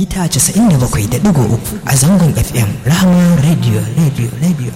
mita 97.3 a zangon FM Rahama Radio Radio Radio.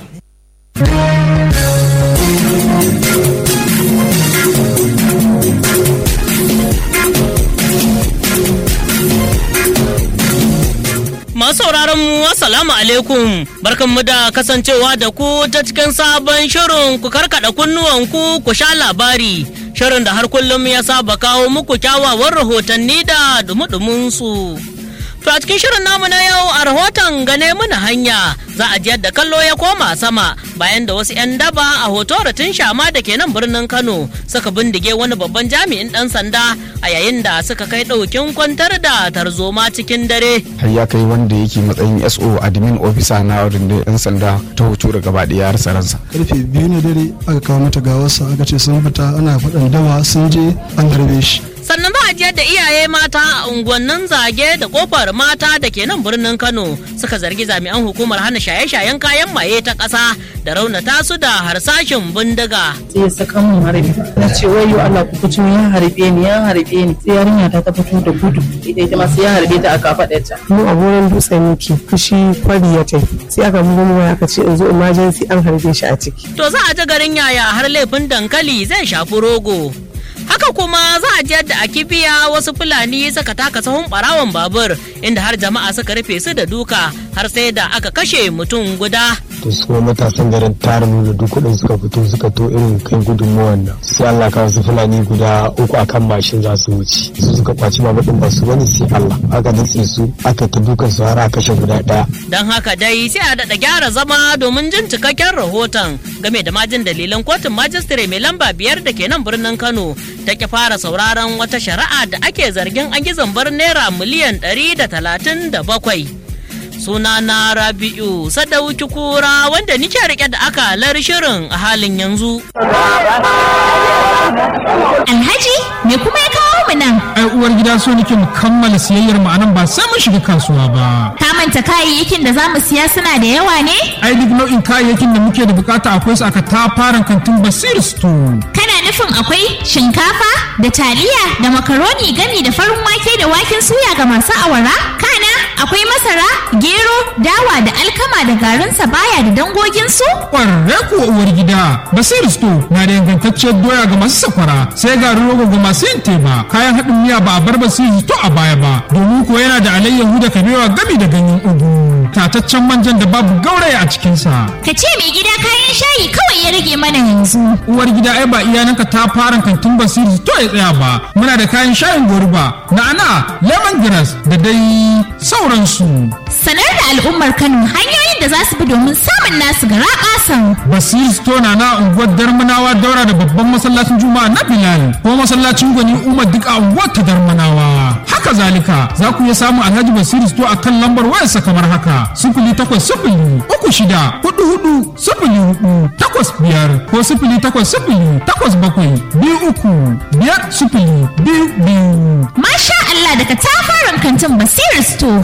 Masu sauraron mu assalamu alaikum barkanmu da kasancewa da ku ta cikin sabon shirin ku karkada kunnuwanku ku sha labari shirin da har kullum ya saba kawo muku kyawawan rahotanni da dumudumin su. To a cikin shirin namu na yau a rahoton gane mana hanya za a ji yadda kallo ya koma sama bayan da wasu 'yan daba a hoto tun shama da ke nan birnin Kano suka bindige wani babban jami'in dan sanda a yayin da suka kai ɗaukin kwantar da tarzoma cikin dare. har ya kai wanda yake matsayin so admin officer na rundunar 'yan sanda ta hoto da gaba ɗaya rasa ransa karfe biyu na dare aka kawo mata gawarsa aka ce sun fita ana faɗan dawa sun je an harbe shi sannan za a ji yadda iyaye mata a unguwannin zage da kofar mata da ke nan birnin kano suka zargi jami'an hukumar hana shaye-shayen kayan maye ta ƙasa da raunata su da harsashin bindiga sai ya saka mun harbi na ce wayo Allah ku kucin ya harbe ni ya harbe ni sai yarinya ta ta fito da gudu ita ita ma sai ya harbe ta a kafaɗarta mu a wurin dutse muke fushi kwari ya tai sai aka bugo mu aka ce in zo emergency an harbe shi a ciki to za a ji garin yaya har laifin dankali zai shafi rogo haka kuma za a ji yadda a kibiya wasu fulani suka taka sahun barawon babur inda har jama'a suka rufe su da duka har sai da aka kashe mutum guda to su kuma matasan garin tarin da duk kudin suka fito suka to irin kai gudunmuwan nan sai Allah ka wasu fulani guda uku akan mashin za su wuce su suka kwaci babur din ba su wani sai Allah aka datse su aka ta dukan su har aka kashe guda daya don haka dai sai a daɗa gyara zama domin jin cikakken rahoton game da majin dalilan kotun majistare mai lamba biyar da ke nan birnin kano ta ki fara sauraron wata shari'a da ake zargin an yi zambar naira miliyan ɗari da talatin da bakwai suna na rabi'u sadauki kura wanda nike rike da akalar shirin a halin yanzu Alhaji, me kuma ya kawo mu nan? ai uwar gida so nake mu kammala siyayyar mu anan ba sai mun shiga kasuwa ba Ka manta kayayyakin da za mu siya suna da yawa ne? ai duk nau'in kayayyakin da muke da bukata akwai su aka tafaran kantin basir store Kana nufin akwai shinkafa da taliya da makaroni gami da farin wake da waken suya ga masu awara? Kana akwai masara, gero, dawa da alkama da garin sabaya da dangoginsu? kwarre kuwa uwar gida basir store na da ingantacciyar doya ga masu sakwara sai garin rogo ga masu yin teba kayan haɗin miya ba a bar basir to a baya ba domin kuwa yana da alayyahu da kabewa gami da ganyen ugu tataccen manjan da babu gauraya a cikinsa Ka ce mai gida kayan shayi kawai ya rage mana yanzu. uwar gida ai ba iyananka ta fara kantin basiri to ya tsaya ba muna da kayan shayin goruba na'ana lemongrass da dai sauransu Sanar da al'ummar Kano hanyoyin da za su bi domin samun nasu gara ƙasan. basiri store na na unguwar darmanawa daura da babban masallacin juma'a na bilal ko masallacin gwani umar duk a unguwar ta darmanawa haka zalika za ku iya samun alhaji basiri store a kan lambar wayarsa kamar haka sifili takwas sifili uku shida hudu hudu sifili hudu takwas biyar ko sifili takwas sifili takwas bakwai biyu uku biyar sifili biyu biyu Masha Allah daga tafaran kantin Basiru Store.